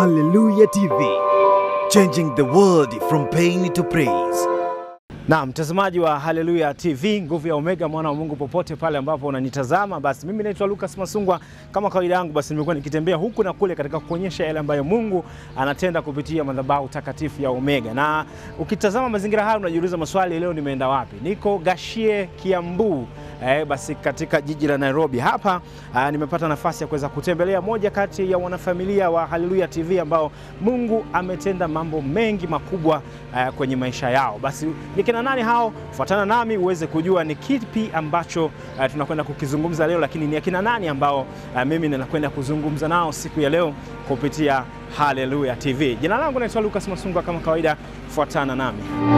Hallelujah TV, changing the world from pain to praise. Na mtazamaji wa Haleluya TV, nguvu ya Omega, mwana wa Mungu, popote pale ambapo unanitazama, basi mimi naitwa Lucas Masungwa. Kama kawaida yangu, basi nimekuwa nikitembea huku na kule katika kuonyesha yale ambayo Mungu anatenda kupitia madhabahu takatifu ya Omega. Na ukitazama mazingira haya unajiuliza maswali, leo nimeenda wapi? Niko Gashie, Kiambu. Eh, basi katika jiji la Nairobi hapa ah, nimepata nafasi ya kuweza kutembelea moja kati ya wanafamilia wa Haleluya TV ambao Mungu ametenda mambo mengi makubwa eh, kwenye maisha yao. Basi ni kina nani hao? Fuatana nami uweze kujua ni kipi ambacho eh, tunakwenda kukizungumza leo, lakini ni akina nani ambao eh, mimi ninakwenda kuzungumza nao siku ya leo kupitia Haleluya TV. Jina langu naitwa Lucas Masungwa, kama kawaida, fuatana nami.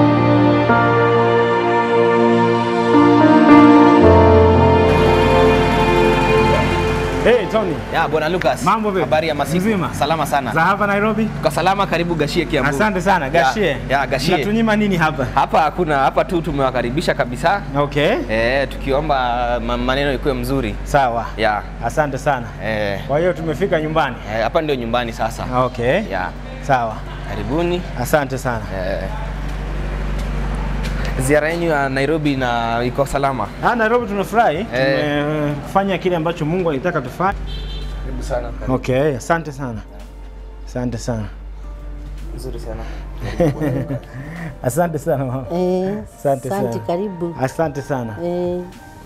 Hey, Tony. Ya, Bwana Lucas. Mambo vipi? Habari ya masiku. Mzima. Salama sana. Za hapa Nairobi? Kwa salama karibu Gashie Kiambu. Asante sana Gashie. Ya, ya Gashie. Mnatunyima nini hapa? Hapa hakuna, hapa tu tumewakaribisha kabisa. Okay. Eh, tukiomba ma- maneno ikuwe mzuri. Sawa. Ya. Asante sana. Eh, Kwa hiyo tumefika nyumbani. eh, hapa ndio nyumbani sasa. Okay. Ya. Sawa. Karibuni. Asante sana. Eh, ziara yenu ya Nairobi na iko salama. Ah, Nairobi tunafurahi. Eh. Tumefanya kile ambacho Mungu alitaka tufanye. Karibu sana. Okay, asante sana. Asante sana. Nzuri sana. Asante sana. mama. Eh, Asante asante, sana. karibu. Asante sana. Eh,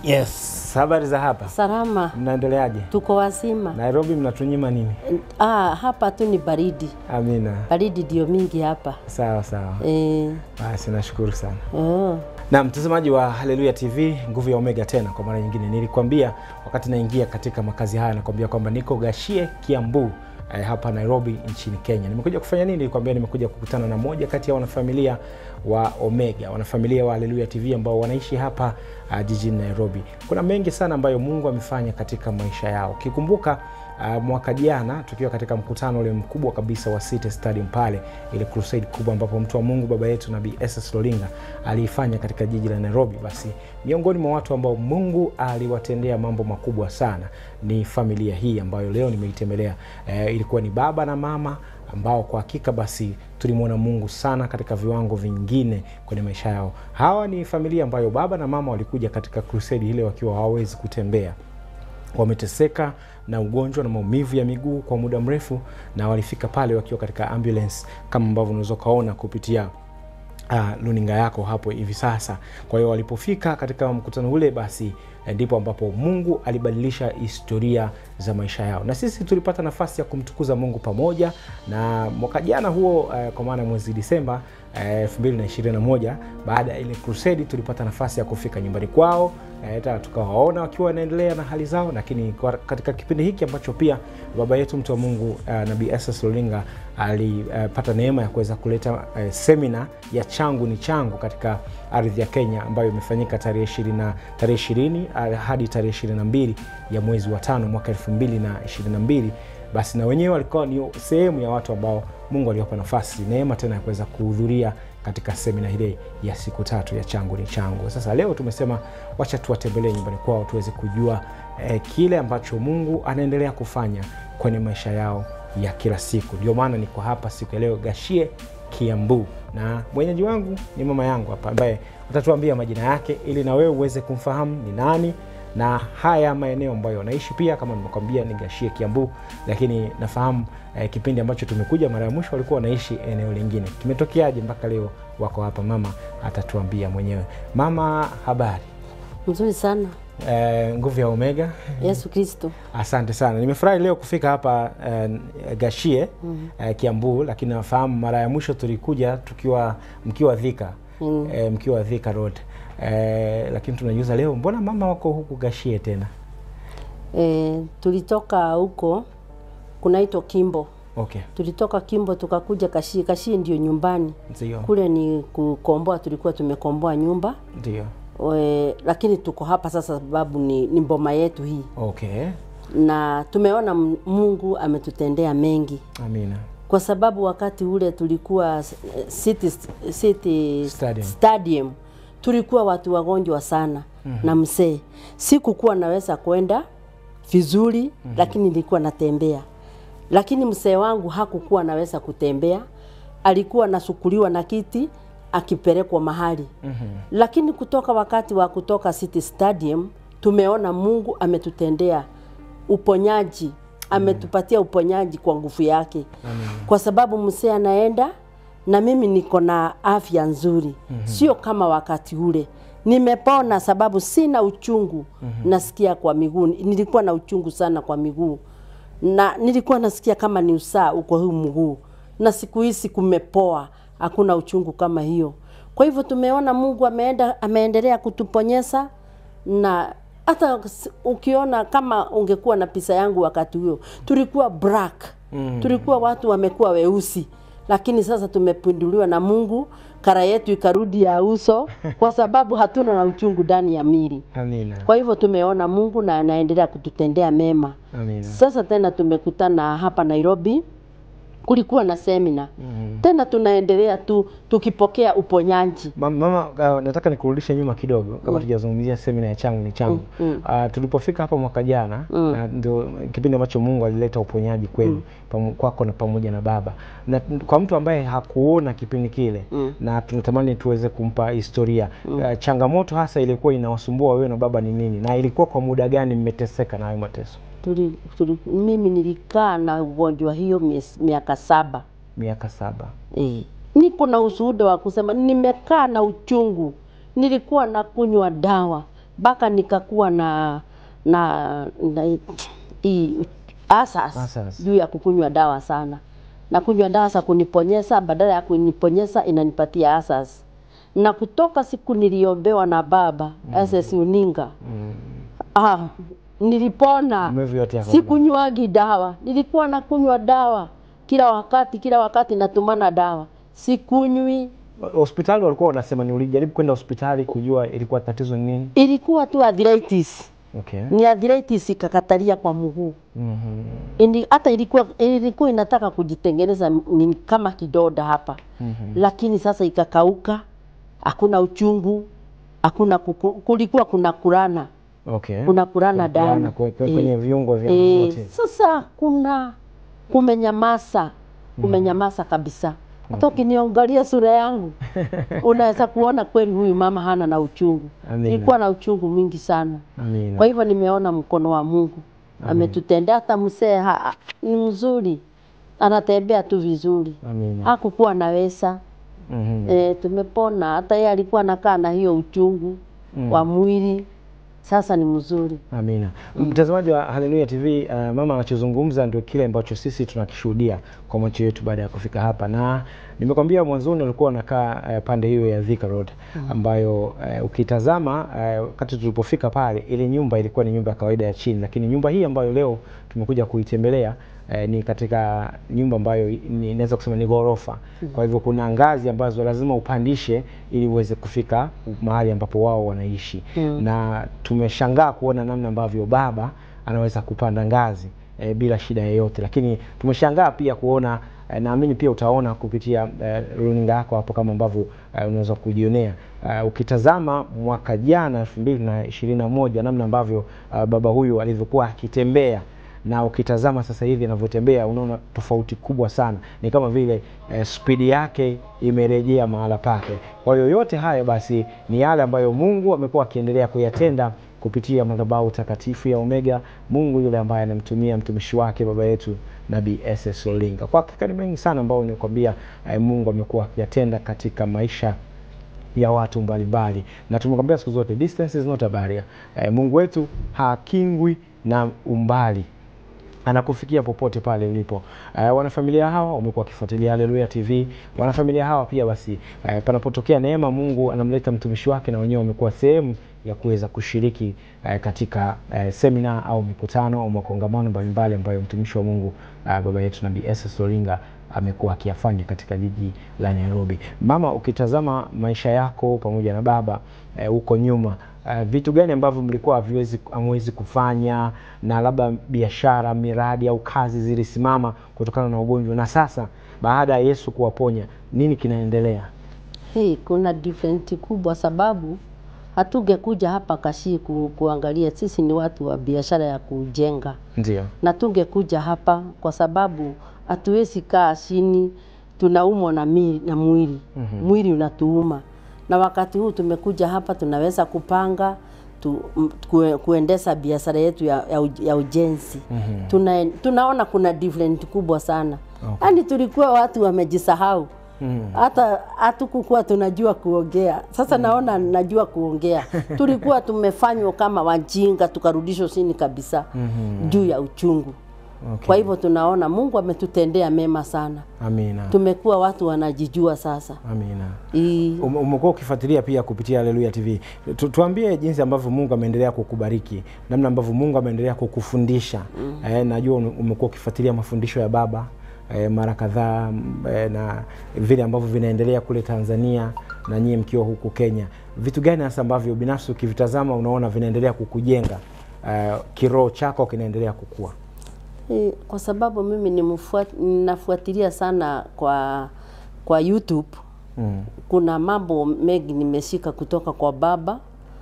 Yes. Habari za hapa? salama, Mnaendeleaje? tuko wazima. Nairobi mnatunyima nini? Ah, hapa tu ni baridi, Amina. baridi ndio mingi hapa. Sawa sawa. Eh, Basi nashukuru sana. oh, Na mtazamaji wa Haleluya TV, nguvu ya Omega tena kwa mara nyingine. Nilikwambia wakati naingia katika makazi haya, nakwambia kwamba niko Gashie, Kiambu eh, hapa Nairobi nchini Kenya. Nimekuja kufanya nini? Nilikwambia nimekuja kukutana na moja kati ya wanafamilia wa Omega, wanafamilia wa Haleluya TV ambao wanaishi hapa uh, jijini Nairobi. Kuna mengi sana ambayo Mungu amefanya katika maisha yao. Ukikumbuka Uh, mwaka jana tukiwa katika mkutano ule mkubwa kabisa wa City Stadium pale, ile crusade kubwa ambapo mtu wa Mungu baba yetu Nabii SS Lolinga aliifanya katika jiji la Nairobi, basi miongoni mwa watu ambao Mungu aliwatendea mambo makubwa sana ni familia hii ambayo leo nimeitembelea. Eh, ilikuwa ni baba na mama ambao kwa hakika basi tulimwona Mungu sana katika viwango vingine kwenye maisha yao. Hawa ni familia ambayo baba na mama walikuja katika crusade ile wakiwa hawawezi kutembea wameteseka na ugonjwa na maumivu ya miguu kwa muda mrefu, na walifika pale wakiwa katika ambulance kama ambavyo unaweza ukaona kupitia uh, luninga yako hapo hivi sasa. Kwa hiyo walipofika katika mkutano ule, basi eh, ndipo ambapo Mungu alibadilisha historia za maisha yao, na sisi tulipata nafasi ya kumtukuza Mungu pamoja. Na mwaka jana huo, eh, kwa maana mwezi Disemba eh, 2021 baada ya ile crusade, tulipata nafasi ya kufika nyumbani kwao eh, hata tukawaona wakiwa wanaendelea na hali zao, lakini kwa- katika kipindi hiki ambacho pia baba yetu mtu wa Mungu uh, Nabii SS Lolinga alipata neema ya kuweza kuleta uh, semina ya changu ni changu katika ardhi ya Kenya ambayo imefanyika tarehe ishirini na tarehe ishirini uh, hadi tarehe ishirini na mbili ya mwezi wa tano mwaka elfu mbili na ishirini na mbili basi na wenyewe walikuwa ni sehemu ya watu ambao Mungu aliwapa nafasi neema tena ya kuweza kuhudhuria katika semina ile ya siku tatu ya changu ni changu. Sasa leo tumesema wacha tuwatembelee nyumbani kwao tuweze kujua eh, kile ambacho Mungu anaendelea kufanya kwenye maisha yao ya kila siku. Ndio maana niko hapa siku ya leo Gashie, Kiambu, na mwenyeji wangu ni mama yangu hapa ambaye atatuambia majina yake ili na wewe uweze kumfahamu ni nani na haya maeneo ambayo anaishi pia, kama nimekwambia ni Gashie Kiambu, lakini nafahamu eh, kipindi ambacho tumekuja mara ya mwisho walikuwa wanaishi eneo lingine. Kimetokeaje mpaka leo wako hapa? Mama atatuambia mwenyewe. Mama, habari? mzuri sana. Eh, nguvu ya Omega. Yesu Kristo. Asante sana, nimefurahi leo kufika hapa eh, Gashie eh, Kiambu, lakini nafahamu mara ya mwisho tulikuja tukiwa mkiwa Thika Mm. eh, mkiwa Thika Road eh, lakini tunajuza leo, mbona mama wako huku Gashie tena? Eh, tulitoka huko kunaitwa Kimbo, Okay, tulitoka Kimbo tukakuja Kashii. Kashii ndio nyumbani, ndio kule ni kukomboa, tulikuwa tumekomboa nyumba ndio, e, lakini tuko hapa sasa sababu ni, ni mboma yetu hii okay, na tumeona M- Mungu ametutendea mengi amina, kwa sababu wakati ule tulikuwa eh, City, City Stadium. Stadium tulikuwa watu wagonjwa sana mm-hmm. na msee, sikukuwa naweza kwenda vizuri mm-hmm. lakini nilikuwa natembea lakini mzee wangu hakukuwa anaweza kutembea, alikuwa anasukuliwa na kiti akipelekwa mahali mm-hmm. Lakini kutoka wakati wa kutoka City Stadium tumeona Mungu ametutendea uponyaji, ametupatia uponyaji kwa nguvu yake, kwa sababu mzee anaenda na mimi niko na afya nzuri mm-hmm. Sio kama wakati ule nimepona, sababu sina uchungu mm-hmm. Nasikia kwa miguu, nilikuwa na uchungu sana kwa miguu na nilikuwa nasikia kama ni usaa uko huu mguu, na siku hizi kumepoa, hakuna uchungu kama hiyo. Kwa hivyo tumeona Mungu ameenda, ameendelea kutuponyesha na hata s- ukiona kama ungekuwa na pisa yangu wakati huo tulikuwa black mm. tulikuwa watu wamekuwa weusi, lakini sasa tumepinduliwa na Mungu, kara yetu ikarudi ya uso, kwa sababu hatuna na uchungu ndani ya mili. Amina. Kwa hivyo tumeona Mungu na anaendelea kututendea mema. Amina. Sasa tena tumekutana hapa Nairobi, kulikuwa na semina mm. Tena tunaendelea tu tukipokea uponyaji Ma- Mama, uh, nataka nikurudishe nyuma kidogo kama tujazungumzia semina ya changu ni changu. Mm, Uh, tulipofika hapa mwaka jana Mm. na ndio kipindi ambacho Mungu alileta uponyaji kwenu pamu- kwako na pamoja na baba, na kwa mtu ambaye hakuona kipindi kile Mm. na tunatamani tuweze kumpa historia uh, changamoto hasa ilikuwa inawasumbua wewe na baba ni nini, na ilikuwa kwa muda gani mmeteseka na hayo mateso? tuli, tuli, mimi nilikaa na ugonjwa hiyo mies- miaka saba Miaka saba. e. Niko na ushuhuda wa kusema nimekaa na uchungu, nilikuwa na kunywa dawa mpaka nikakuwa na na, na hii asas Asas. juu ya kukunywa dawa sana na kunywa dawa za kuniponyesa, badala ya kuniponyesa inanipatia asas. Na kutoka siku niliombewa na baba mm. SS Uninga Mm. ah, nilipona Maumivu yote yako. sikunywagi dawa, nilikuwa nakunywa dawa kila wakati, kila wakati natumana dawa, sikunywi. Hospitali walikuwa wanasema ni ulijaribu kwenda hospitali kujua ilikuwa tatizo ni nini? Ilikuwa tu arthritis, Okay. ni arthritis ikakatalia kwa mguu Mhm. Ini, hata ilikuwa, ilikuwa inataka kujitengeneza ni kama kidoda hapa Mhm. lakini sasa ikakauka, hakuna uchungu, hakuna kuku, kulikuwa kuna kurana Okay. kuna kurana Kulana damu kwe- kwe- Eh. kwenye viungo vya Eh, wote. sasa kuna kumenyamasa kumenyamasa kabisa. Hata ukiniangalia sura yangu unaweza kuona kweli huyu mama hana na uchungu. Amina. Nilikuwa na uchungu mwingi sana. Amina. Kwa hivyo nimeona mkono wa Mungu ametutendea. Hata mzee ha- ni mzuri, anatembea tu vizuri, Amina. hakukuwa naweza Mhm. e, tumepona. Hata yeye alikuwa anakaa na hiyo uchungu Mm. wa mwili, sasa ni mzuri. Amina. Mtazamaji wa Haleluya TV, uh, mama anachozungumza ndio kile ambacho sisi tunakishuhudia kwa macho yetu baada ya kufika hapa, na nimekwambia mwanzoni walikuwa wanakaa uh, pande hiyo ya Thika Road ambayo uh, ukitazama uh, wakati tulipofika pale, ile nyumba ilikuwa ni nyumba ya kawaida ya chini, lakini nyumba hii ambayo leo tumekuja kuitembelea eh, ni katika nyumba ambayo ni- inaweza kusema ni ghorofa. Kwa hivyo kuna ngazi ambazo lazima upandishe ili uweze kufika mahali ambapo wao wanaishi Mm. na tumeshangaa kuona namna ambavyo baba anaweza kupanda ngazi e, bila shida yoyote, lakini tumeshangaa pia kuona e, naamini pia utaona kupitia e, runinga yako hapo kama ambavyo e, unaweza kujionea e, ukitazama mwaka jana elfu mbili na ishirini na moja namna ambavyo e, baba huyu alivyokuwa akitembea na ukitazama sasa hivi anavyotembea unaona tofauti kubwa sana, ni kama vile eh, spidi yake imerejea mahala pake. Kwa hiyo yote haya basi ni yale ambayo Mungu amekuwa akiendelea kuyatenda kupitia madhabahu takatifu ya Omega, Mungu yule ambaye anamtumia mtumishi wake baba yetu Nabii SS Olinga. Kwa hakika ni mengi sana ambayo nimekwambia eh, Mungu amekuwa akiyatenda katika maisha ya watu mbalimbali na tumekwambia siku zote distance is not a barrier. Eh, Mungu wetu hakingwi na umbali anakufikia popote pale ulipo. Uh, wanafamilia hawa wamekuwa wakifuatilia Haleluya TV. Wanafamilia hawa pia basi, uh, panapotokea neema, Mungu anamleta mtumishi wake, na wenyewe wamekuwa sehemu ya kuweza kushiriki uh, katika uh, semina au mikutano au makongamano mbalimbali ambayo mtumishi wa Mungu uh, baba yetu Nabii SS Olinga amekuwa akiyafanya katika jiji la Nairobi. Mama, ukitazama maisha yako pamoja na baba eh, huko nyuma Uh, vitu gani ambavyo mlikuwa haviwezi hamwezi kufanya na labda biashara, miradi au kazi zilisimama kutokana na ugonjwa, na sasa baada ya Yesu kuwaponya nini kinaendelea? Hii kuna different kubwa, sababu hatungekuja hapa Kasii ku, kuangalia. Sisi ni watu wa biashara ya kujenga, Ndio. na tungekuja hapa kwa sababu hatuwezi kaa chini, tunaumwa na, mi, na mwili mm-hmm. mwili unatuuma, na wakati huu tumekuja hapa tunaweza kupanga tu, m- kue, kuendesha biashara yetu ya, ya, uj- ya ujenzi mm-hmm. Tuna, tunaona kuna different kubwa sana okay. Yani tulikuwa watu wamejisahau hata hatukukuwa tunajua kuongea. Sasa naona najua kuongea. Tulikuwa tumefanywa kama wajinga, tukarudishwa chini kabisa juu ya uchungu. Okay. Kwa hivyo tunaona Mungu ametutendea mema sana, Amina. tumekuwa watu wanajijua sasa. Amina. I, Um- Umekuwa ukifuatilia pia kupitia Haleluya TV. Tu, tuambie jinsi ambavyo Mungu ameendelea kukubariki, namna ambavyo Mungu ameendelea kukufundisha. Mm. Eh, najua ume- umekuwa ukifuatilia mafundisho ya Baba eh, mara kadhaa m- eh, na vile ambavyo vinaendelea kule Tanzania na nyie mkiwa huku Kenya. Vitu gani hasa ambavyo binafsi ukivitazama unaona vinaendelea kukujenga eh, kiroho chako kinaendelea kukua? Eh, kwa sababu mimi ni mfuat, ninafuatilia sana kwa kwa YouTube Mm. kuna mambo mengi nimeshika kutoka kwa baba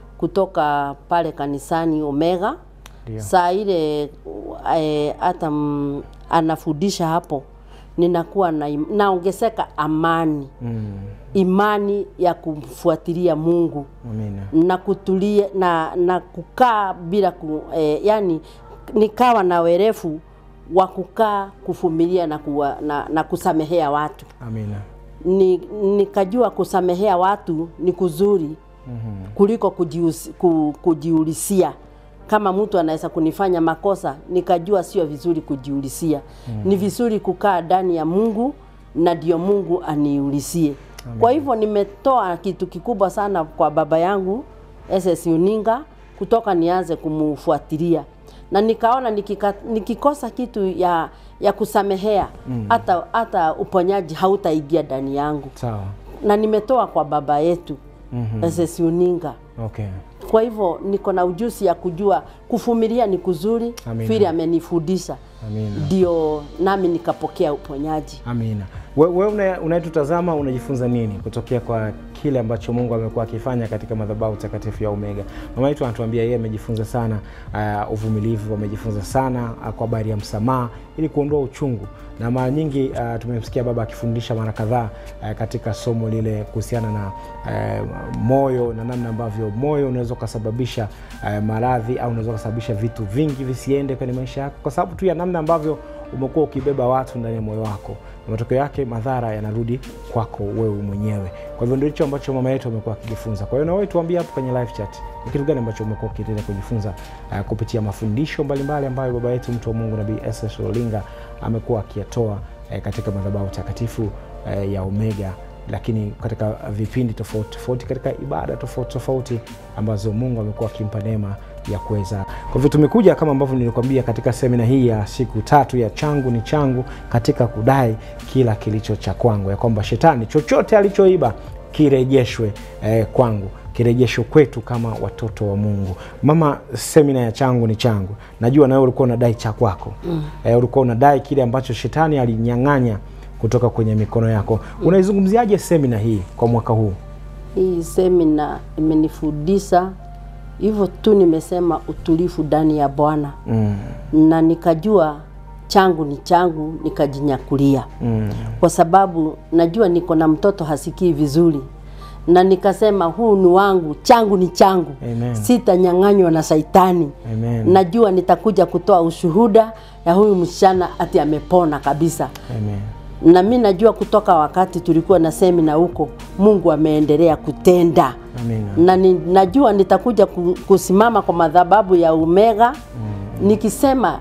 kutoka pale kanisani Omega. Ndio. Saa ile eh, hata mm, anafundisha hapo, ninakuwa na im- naongezeka amani Mm. imani ya kumfuatilia Mungu Amina. na kutulia na, na kukaa bila ku, eh, yani nikawa na werefu wa kukaa kuvumilia na, kuwa, na, na kusamehea watu Amina. ni, nikajua kusamehea watu ni kuzuri mm-hmm. kuliko kujiusi, ku, kujiulisia kama mtu anaweza kunifanya makosa nikajua sio vizuri kujiulisia mm-hmm. ni vizuri kukaa ndani ya Mungu na ndio Mungu aniulisie kwa hivyo nimetoa kitu kikubwa sana kwa baba yangu SS Uninga kutoka nianze kumufuatilia na nikaona nikika, nikikosa kitu ya ya kusamehea hata hata uponyaji hautaingia ndani yangu Sawa. na nimetoa kwa baba yetu mm-hmm. SS Uninga Okay. kwa hivyo niko na ujuzi ya kujua kuvumilia ni kuzuri Amina. vile amenifundisha Amina. ndio nami nikapokea uponyaji Amina. Wewe una- unayetutazama unajifunza nini kutokea kwa kile ambacho Mungu amekuwa akifanya katika madhabahu takatifu ya Omega? Mama yetu anatuambia yeye amejifunza sana uh, uvumilivu, amejifunza sana uh, kwa habari ya msamaha ili kuondoa uchungu, na mara nyingi uh, tumemsikia baba akifundisha mara kadhaa uh, katika somo lile kuhusiana na uh, moyo na namna ambavyo moyo unaweza ukasababisha uh, maradhi au unaweza ukasababisha vitu vingi visiende kwenye maisha yako kwa sababu tu ya namna ambavyo umekuwa ukibeba watu ndani ya moyo wako na matokeo yake madhara yanarudi kwako wewe mwenyewe kwa hivyo ndio hicho ambacho mama yetu amekuwa akijifunza kwa hiyo na wewe tuambie hapo kwenye live chat ni kitu gani ambacho umekuwa ukiendelea kujifunza uh, kupitia mafundisho mbalimbali ambayo baba yetu mtu wa mungu nabii ss olinga amekuwa akiyatoa uh, katika madhabahu takatifu uh, ya omega lakini katika vipindi tofauti tofauti katika ibada tofauti tofauti ambazo mungu amekuwa akimpa neema ya kuweza kwa hivyo tumekuja kama ambavyo nilikwambia katika semina hii ya siku tatu ya changu ni changu katika kudai kila kilicho cha kwangu ya kwamba shetani chochote alichoiba kirejeshwe eh, kwangu kirejeshwe kwetu kama watoto wa mungu mama semina ya changu ni changu najua nawe ulikuwa unadai cha kwako mm. eh, ulikuwa unadai kile ambacho shetani alinyang'anya kutoka kwenye mikono yako unaizungumziaje semina hii kwa mwaka huu hii semina imenifundisha hivyo tu nimesema utulivu ndani ya bwana mm. na nikajua changu ni changu nikajinyakulia mm. kwa sababu najua niko na mtoto hasikii vizuri na nikasema huu ni wangu changu ni changu Amen. sitanyang'anywa na saitani Amen. najua nitakuja kutoa ushuhuda ya huyu msichana ati amepona kabisa Amen. na mi najua kutoka wakati tulikuwa na semina huko mungu ameendelea kutenda Amina. na ni, najua nitakuja ku- kusimama kwa madhababu ya Omega mm. nikisema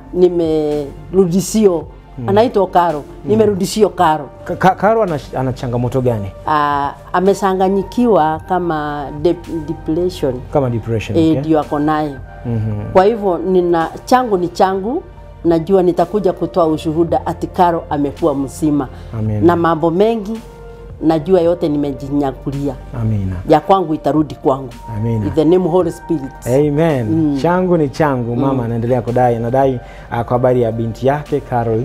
nimerudisio mm. anaitwa Karo mm. nimerudisio Karo Ka- Ka- Karo ana, ana changamoto gani uh, amechanganyikiwa kama dep- depression kama depression eh, okay? ndio ako nayo Mhm. kwa hivyo nina changu ni changu najua nitakuja kutoa ushuhuda ati Karo amekuwa mzima Amen. na mambo mengi najua yote nimejinyakulia Amina. ya kwangu itarudi kwangu Amina. in the name Holy Spirit Amen. Changu ni changu. Mama anaendelea kudai, anadai uh, kwa habari ya binti yake Caroline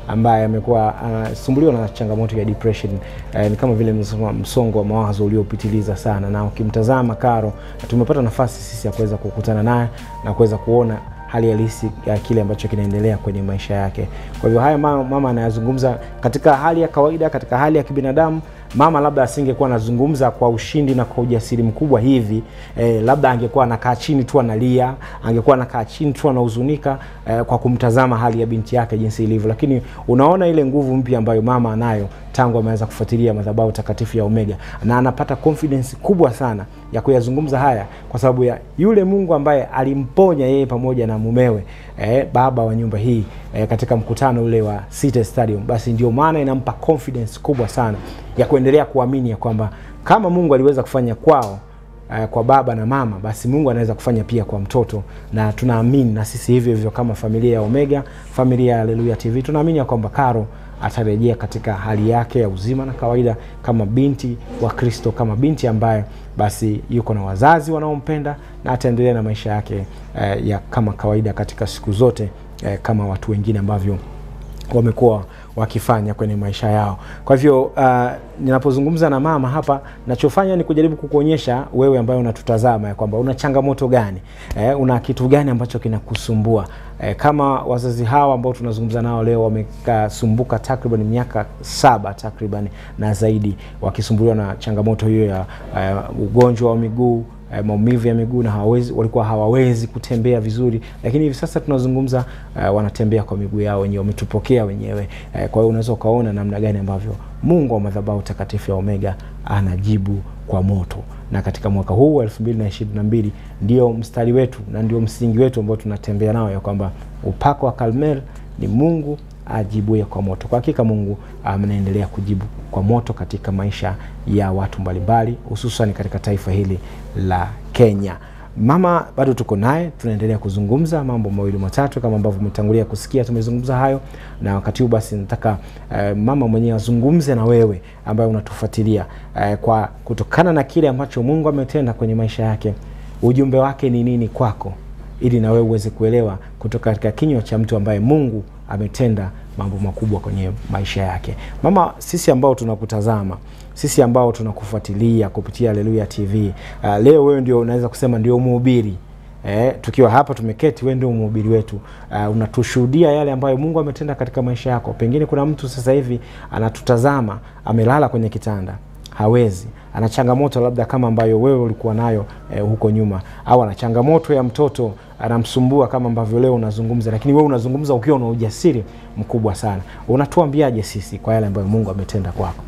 ambaye amekuwa anasumbuliwa na changamoto ya depression eh, ni kama vile msongo- msongo wa mawazo uliopitiliza sana, na ukimtazama Karo, tumepata nafasi sisi ya kuweza kukutana naye na kuweza kuona hali halisi ya kile ambacho kinaendelea kwenye maisha yake. Kwa hivyo haya mama, mama anayazungumza katika hali ya kawaida, katika hali ya kibinadamu mama labda asingekuwa anazungumza kwa ushindi na kwa ujasiri mkubwa hivi eh, labda angekuwa anakaa chini tu analia, angekuwa anakaa chini tu anahuzunika eh, kwa kumtazama hali ya binti yake jinsi ilivyo, lakini unaona ile nguvu mpya ambayo mama anayo tangu ameanza kufuatilia madhabahu takatifu ya Omega, na anapata confidence kubwa sana ya kuyazungumza haya kwa sababu ya yule Mungu ambaye alimponya yeye pamoja na mumewe eh, baba wa nyumba hii eh, katika mkutano ule wa City Stadium. Basi ndio maana inampa confidence kubwa sana ya kuendelea kuamini ya kwamba kama Mungu aliweza kufanya kwao uh, kwa baba na mama, basi Mungu anaweza kufanya pia kwa mtoto, na tunaamini na sisi hivyo hivyo kama familia ya Omega, familia ya Haleluya TV, tunaamini ya kwamba Karo atarejea katika hali yake ya uzima na kawaida kama binti wa Kristo, kama binti ambaye basi yuko na wazazi wanaompenda na ataendelea na maisha yake eh, ya kama kawaida katika siku zote eh, kama watu wengine ambavyo wamekuwa wakifanya kwenye maisha yao. Kwa hivyo uh, ninapozungumza na mama hapa, nachofanya ni kujaribu kukuonyesha wewe ambaye unatutazama ya kwamba una changamoto gani eh, una kitu gani ambacho kinakusumbua eh, kama wazazi hawa ambao tunazungumza nao leo wamekasumbuka takriban miaka saba takriban na zaidi, wakisumbuliwa na changamoto hiyo ya uh, ugonjwa wa miguu eh, maumivu ya miguu na hawawezi, walikuwa hawawezi kutembea vizuri, lakini hivi sasa tunazungumza eh, wanatembea kwa miguu yao wenyewe, wametupokea wenyewe eh, kwa hiyo unaweza ukaona namna gani ambavyo Mungu wa madhabahu takatifu ya Omega anajibu kwa moto, na katika mwaka huu wa 2022 ndio mstari wetu na ndio msingi wetu ambao tunatembea nao ya kwamba upako wa Karmel ni Mungu ajibuye kwa moto. Kwa hakika Mungu anaendelea kujibu kwa moto katika maisha ya watu mbalimbali, hususan katika taifa hili la Kenya. Mama bado tuko naye, tunaendelea kuzungumza mambo mawili matatu, kama ambavyo umetangulia kusikia, tumezungumza hayo, na wakati huu basi nataka eh, mama mwenyewe azungumze na wewe ambaye unatufuatilia eh, kwa kutokana na kile ambacho Mungu ametenda kwenye maisha yake, ujumbe wake ni nini kwako, ili na wewe uweze kuelewa kutoka katika kinywa cha mtu ambaye Mungu ametenda mambo makubwa kwenye maisha yake. Mama, sisi ambao tunakutazama, sisi ambao tunakufuatilia kupitia Haleluya TV, uh, leo wewe ndio unaweza kusema ndio mhubiri Eh, tukiwa hapa tumeketi, wewe ndio mhubiri wetu. Uh, unatushuhudia yale ambayo Mungu ametenda katika maisha yako. Pengine kuna mtu sasa hivi anatutazama, amelala kwenye kitanda, hawezi ana changamoto labda kama ambayo wewe ulikuwa nayo eh, huko nyuma, au ana changamoto ya mtoto anamsumbua kama ambavyo leo unazungumza, lakini wewe unazungumza ukiwa na ujasiri mkubwa sana. Unatuambiaje sisi kwa yale ambayo Mungu ametenda kwako?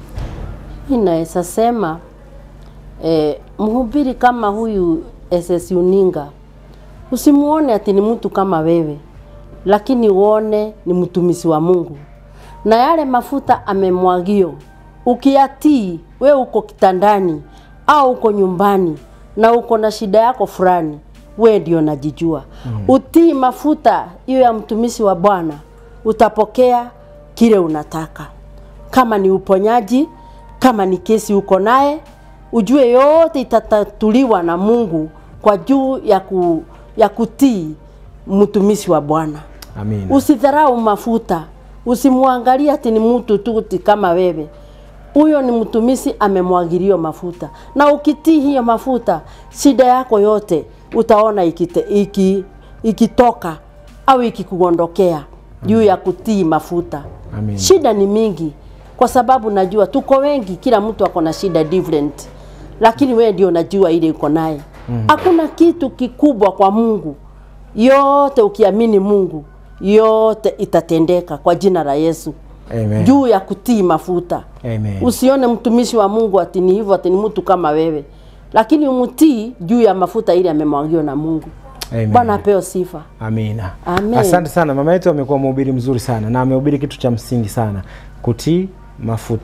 Inaweza sema eh, mhubiri kama huyu SS Uninga usimuone ati ni mtu kama wewe, lakini uone ni mtumishi wa Mungu na yale mafuta amemwagio, ukiyatii we uko kitandani au uko nyumbani na uko na shida yako fulani, we ndio najijua. Mm. Utii mafuta hiyo ya mtumishi wa Bwana, utapokea kile unataka, kama ni uponyaji, kama ni kesi uko naye, ujue yote itatatuliwa na Mungu kwa juu ya, ku, ya kutii mtumishi wa Bwana. Amina. Usidharau mafuta, usimwangalie ati ni mtu tu ti kama wewe. Huyo ni mtumishi amemwagiliwa mafuta, na ukitii hiyo mafuta, shida yako yote utaona ikite, iki, ikitoka au ikikuondokea juu ya kutii mafuta. Amen. Shida ni mingi, kwa sababu najua tuko wengi, kila mtu ako na shida different, lakini wewe ndio unajua ile uko naye. Hakuna kitu kikubwa kwa Mungu, yote ukiamini Mungu, yote itatendeka kwa jina la Yesu Amen. juu ya kutii mafuta. Amen. Usione mtumishi wa Mungu ati ni hivyo, ati ni mtu kama wewe, lakini umtii juu ya mafuta ile amemwagiwa na Mungu. Amen. Bwana apewe sifa. Amina. Amen. Asante sana mama yetu, amekuwa mhubiri mzuri sana na amehubiri kitu cha msingi sana, kutii mafuta.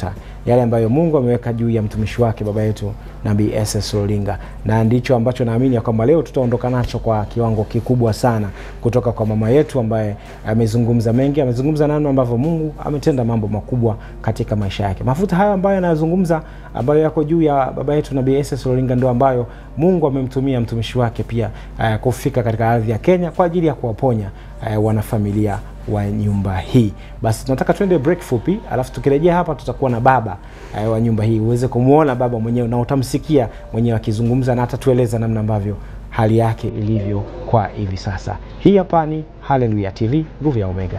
yale ambayo Mungu ameweka juu ya mtumishi wake baba yetu Nabii SS Olinga, na ndicho ambacho naamini ya kwamba leo tutaondoka nacho kwa kiwango kikubwa sana kutoka kwa mama yetu ambaye amezungumza mengi, amezungumza namna ambavyo Mungu ametenda mambo makubwa katika maisha yake. Mafuta hayo ambayo anayozungumza ambayo yako juu ya baba yetu Nabii SS Olinga ndio ambayo Mungu amemtumia mtumishi wake pia uh, kufika katika ardhi ya Kenya kwa ajili ya kuwaponya uh, wanafamilia wa nyumba hii. Basi tunataka twende break fupi, alafu tukirejea hapa tutakuwa na baba uh, wa nyumba hii, uweze kumwona baba mwenyewe na utamsikia mwenyewe akizungumza na atatueleza namna ambavyo hali yake ilivyo kwa hivi sasa. Hii hapa ni Haleluya TV, nguvu ya Omega.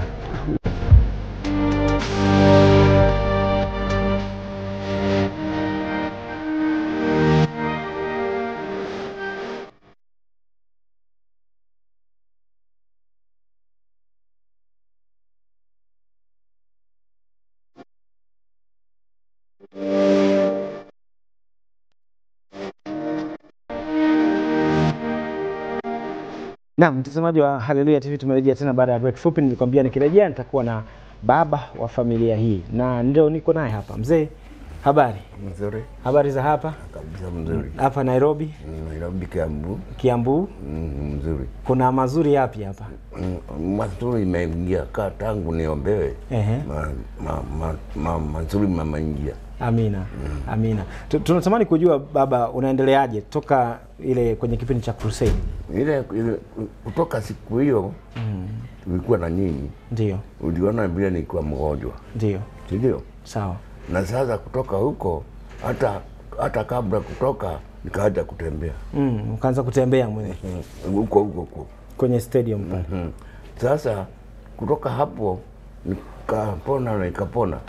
Naam, mtazamaji wa Haleluya TV, tumerejea tena baada ya break fupi. Nilikwambia nikirejea nitakuwa na baba wa familia hii na ndio niko naye hapa. Mzee, habari? Mzuri Habari za hapa kabisa, mzuri. hapa Nairobi, Nairobi, Kiambu. Kiambu. Mm, mzuri. Kuna mazuri yapi hapa? Mm, mazuri imeingia ka tangu niombewe Ehe. ma, ma, ma, ma, mazuri mamaingia Amina, amina. Tu- Tunatamani kujua baba, unaendeleaje toka ile kwenye kipindi cha crusade? ile, ile kutoka siku hiyo tulikuwa na nyinyi, Ndio, uliona vile nilikuwa mgonjwa, ndio, si ndio? sawa. Na sasa kutoka huko hata hata kabla kutoka nikaanza kutembea Mm, ukaanza kutembea mwenye Mm, huko huko huko kwenye stadium pale. Mm. Sasa kutoka hapo nikapona na nikapona.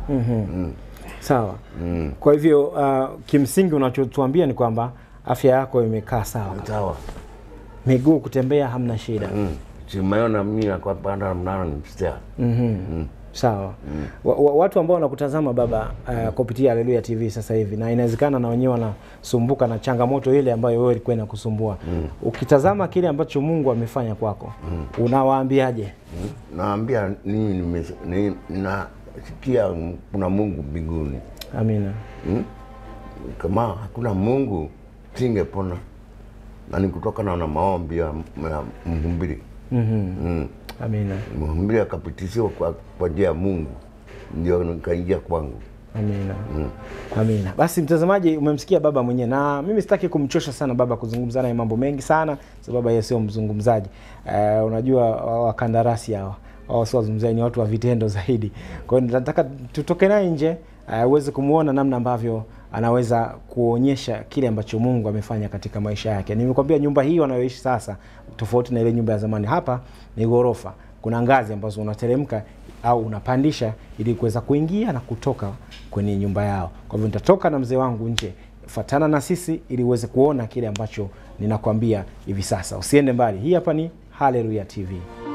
Sawa. Kwa hivyo uh, kimsingi unachotuambia ni kwamba afya yako imekaa sawa, Sawa. miguu kutembea hamna shida. Mm. Simeona mimi nakwapanda mnana ni mstea. Sawa. Wa, wa, watu ambao wanakutazama baba uh, kupitia Haleluya TV sasa hivi na inawezekana na wenyewe wanasumbuka na changamoto ile ambayo wewe ilikuwa inakusumbua. Ukitazama kile ambacho Mungu amefanya kwako, unawaambiaje? Naambia mimi nimes- ni- nasikia kuna Mungu mbinguni. Amina. Mm? Kama hakuna Mungu singepona. Na ni kutokana na maombi ya ya mhubiri. Mm. Amina. Mhubiri akapitishiwa kwa kwa njia ya Mungu. Ndio nikaingia kwangu. Amina. Amina. Basi mtazamaji, umemsikia baba mwenyewe, na mimi sitaki kumchosha sana baba kuzungumza naye mambo mengi sana, sababu yeye sio mzungumzaji. Uh, unajua wa- wakandarasi hawa wao sio wazungumzaji, ni watu wa vitendo zaidi. Kwa hiyo nataka tutoke naye nje uh, uweze kumwona namna ambavyo anaweza kuonyesha kile ambacho Mungu amefanya katika maisha yake. Nimekwambia nyumba hii wanayoishi sasa tofauti na ile nyumba ya zamani. Hapa ni ghorofa, kuna ngazi ambazo unateremka au unapandisha ili kuweza kuingia na kutoka kwenye nyumba yao. Kwa hivyo nitatoka na mzee wangu nje, fuatana na sisi ili uweze kuona kile ambacho ninakwambia hivi sasa. Usiende mbali, hii hapa ni Haleluya TV.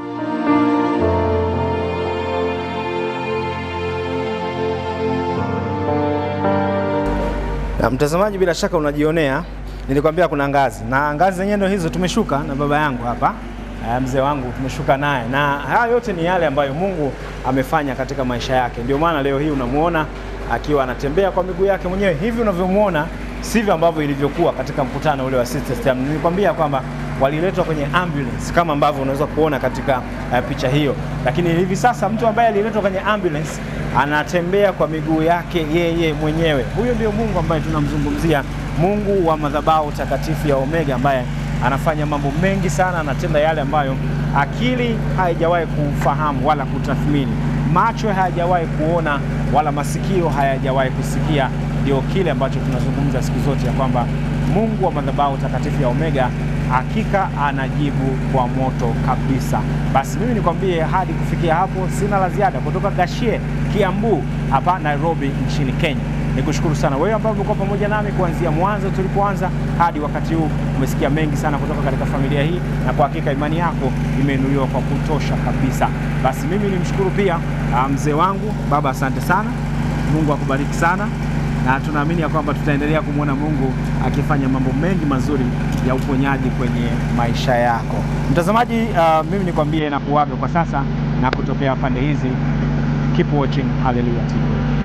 Na mtazamaji, bila shaka unajionea, nilikwambia kuna ngazi na ngazi zenyewe ndio hizo. Tumeshuka na baba yangu hapa, eh, mzee wangu, tumeshuka naye, na haya yote ni yale ambayo Mungu amefanya katika maisha yake. Ndio maana leo hii unamuona akiwa anatembea kwa miguu yake mwenyewe. Hivi unavyomuona sivyo ambavyo ilivyokuwa katika mkutano ule wa Sister Stem. Nilikwambia kwamba waliletwa kwenye ambulance kama ambavyo unaweza kuona katika uh, picha hiyo, lakini hivi sasa mtu ambaye aliletwa kwenye ambulance anatembea kwa miguu yake yeye mwenyewe. Huyo ndio Mungu ambaye tunamzungumzia, Mungu wa madhabahu takatifu ya Omega, ambaye anafanya mambo mengi sana, anatenda yale ambayo akili haijawahi kufahamu wala kutathmini, macho hayajawahi kuona wala masikio hayajawahi kusikia. Ndio kile ambacho tunazungumza siku zote ya kwamba Mungu wa madhabahu takatifu ya Omega hakika anajibu kwa moto kabisa. Basi mimi nikwambie, hadi kufikia hapo sina la ziada kutoka Gashie, Kiambu hapa Nairobi nchini Kenya. Nikushukuru sana wewe ambaye umekuwa pamoja nami kuanzia mwanzo tulipoanza hadi wakati huu. Umesikia mengi sana kutoka katika familia hii, na kwa hakika imani yako imeinuliwa kwa kutosha kabisa. Basi mimi nimshukuru pia ah, mzee wangu baba, asante sana. Mungu akubariki sana na tunaamini ya kwamba tutaendelea kumwona Mungu akifanya mambo mengi mazuri ya uponyaji kwenye maisha yako. Mtazamaji, uh, mimi nikwambie na kuaga kwa sasa na kutokea pande hizi. Keep watching Hallelujah TV.